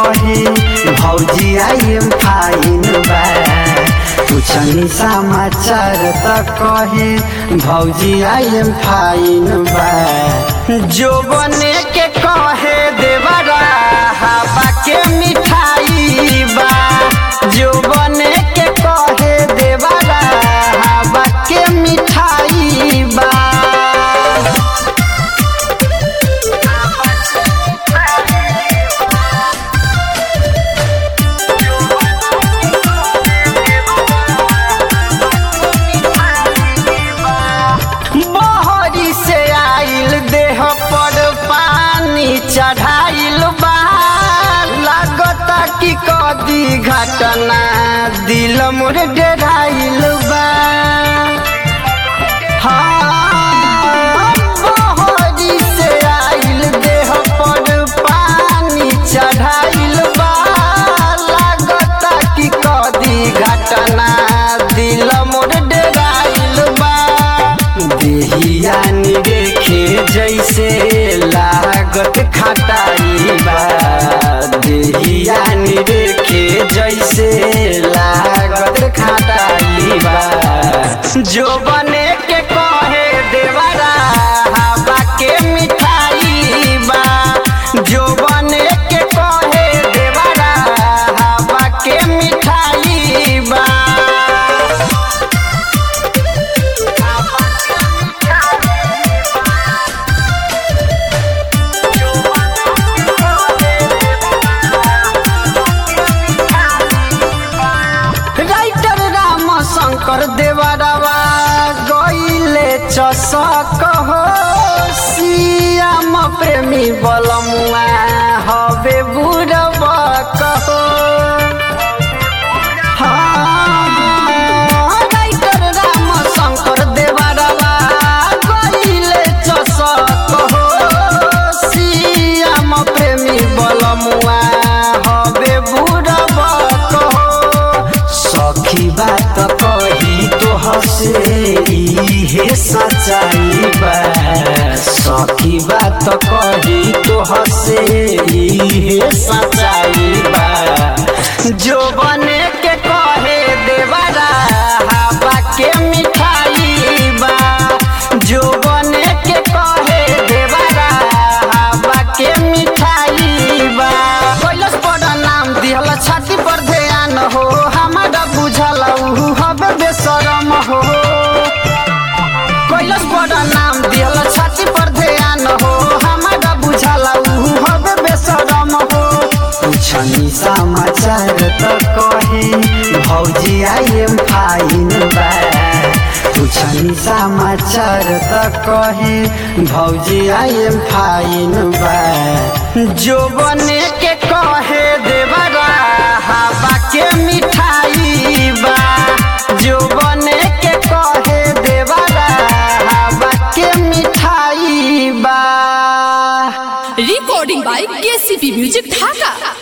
कही भौजी I am fine बा पूछनी समाचार त कही भौजी आई एम फाइन बा जो बने के कहे देवरा हवा के मिठाई बा जो बने के कहे देवरा हवा के मिठाई बा बहरी से आइल देह पर पानी चढ़ाइल बा लागता कि कदी घटना दिल मोर डेराइल बा हाँ, बहरी से आइल देह पर पानी चढ़ाइल बा लागता कि कदी घटना दिल मोर डेराइल बा देहिया देखे जैसे लागत खटाई बा देहिया देखे जैसे लागत खटाई बा जो बने के कहे देवरा हवा के मिठाई बा जो बने के कहे देवरा हवा के मिठाई बा राइटर राम शंकर देवरवा गईले चसक हो सियाम प्रेमी बलमुआ हवे बुढ़वा कहो हाँ, राइटर राम शंकर देवरवा गईले चसक हो सियाम प्रेमी बलमुआ हवे बुढ़वा कहो सखी बात कही तो हसे इहे सच्चाई बा सखी बात कही तो हसे इहे सच्चाई बा जो बने के कहे देवरा हवा के मिठाई बा जो बने के कहे देवरा हवा के मिठाई बा कैलस बड़ा नाम दिहल छाती पर ध्यान हो हमारा बुझल उ हबे बेशरम हो कैलस बड़ा नाम दिहल छाती पर ध्यान हो हमारा बुझल उ हबे बेशरम हो पूछनी समाचार त कही भौजी आई एम फाइन बा पूछनी समाचार त कही भौजी आई एम फाइन बा जो बने के कहे देवरा हवा के मिठाई बा जो बने के कहे देवरा हवा के मिठाई बा recording by KCP Music Dhaka.